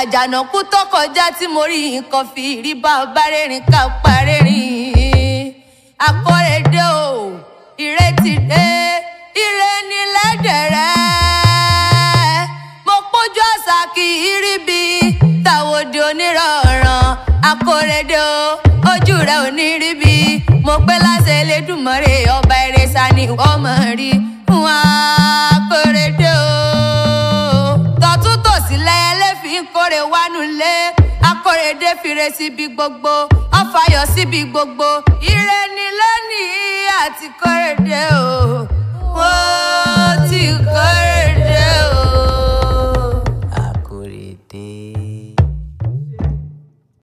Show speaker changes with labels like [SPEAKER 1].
[SPEAKER 1] àjànàkú tó kọjá tí mo rí nǹkan fi rí bá ọba rẹ́rìn ká parẹ́rìn akọ́rẹ́dẹ́ o ìrètí dé ire ní lẹ́dẹ̀rẹ́ mo pójú àṣà kì í rí bí tàwọ̀dì onírọ̀ràn akọ́rẹ́dẹ́ o ojú rẹ̀ ò ní rí bí mo pé láṣẹ Elédùmarè ọba ìrẹsà ni wọ́n mọ̀ rí fún akọ́rẹ́dẹ́ o tọ̀tún tòsí lẹ́yẹlé fi ń kórè wánú lé akórèdé fire síbi gbogbo ọfàyọ síbi gbogbo ire ni lónìí àti kórèdé o mo ti kórèdé.